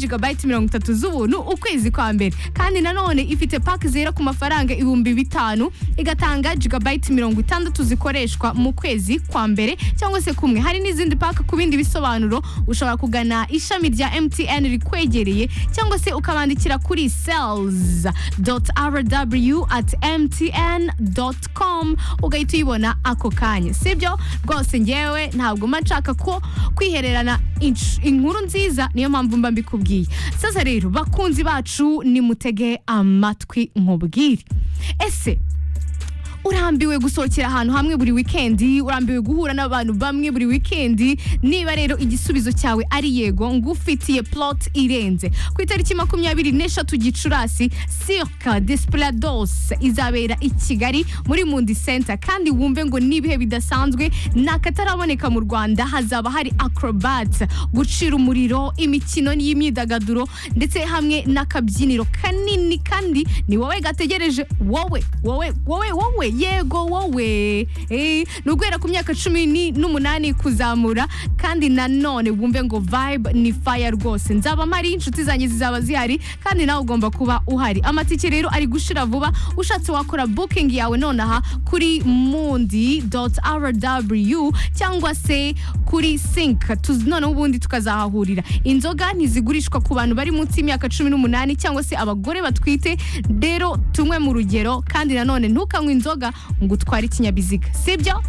gigabayiti mirongo itatu z'ubuntu ukwezi kwa mbere kandi nanone ifite pake zera ku mafaranga ibihumbi bitanu igatanga gigabayiti mirongo itandatu zikoreshwa mu kwezi kwa mbere cyangwa se kumwe hari n'izindi pake ku bindi bisobanuro ushobora kugana ishami rya mtn rikwegereye cyangwa se ukabandikira kuri sales rw at mtn com ugahita uyibona ako kanya sibyo rwose ngewe ntabwo mba nshaka ko kwihererana insh- inkuru nziza niyo mpamvu mba mbikubwiye sasa rero bakunzi bacu nimutege amatwi nkubwire ese urambiwe gusohokera ahantu hamwe buri wikendi urambiwe guhura n'abantu bamwe buri wikendi niba rero igisubizo cyawe ari yego ngufitiye plot irenze ku itariki makumyabiri n'eshatu gicurasi circa desperados izabera i kigali muri mundi center kandi wumve ngo n'ibihe bidasanzwe nakataraboneka mu rwanda hazaba hari acrobat gucira umuriro imikino y'imyidagaduro ndetse hamwe n'akabyiniro kanini kandi ni wowe gategereje wowe wowe wowe wowe yego wowe Eh, ni uguhera ku myaka cumi ni- n'umunani kuzamura kandi nanone wumve ngo vibe ni fire rwose nzaba mpari inshuti zanjye zizaba zihari kandi nawe ugomba kuba uhari amatike rero ari gushira vuba ushatse wakora booking yawe nonaha kuri mundi rw cyangwa se kuri sink Tuz- noneho ubundi tukazahahurira inzoga ntizigurishwa ku bantu bari munsi y'imyaka cumi n'umunani cyangwa se abagore batwite rero tunywe mu rugero kandi nanone ntukanywe inzoga ngo utware ikinyabiziga sibyo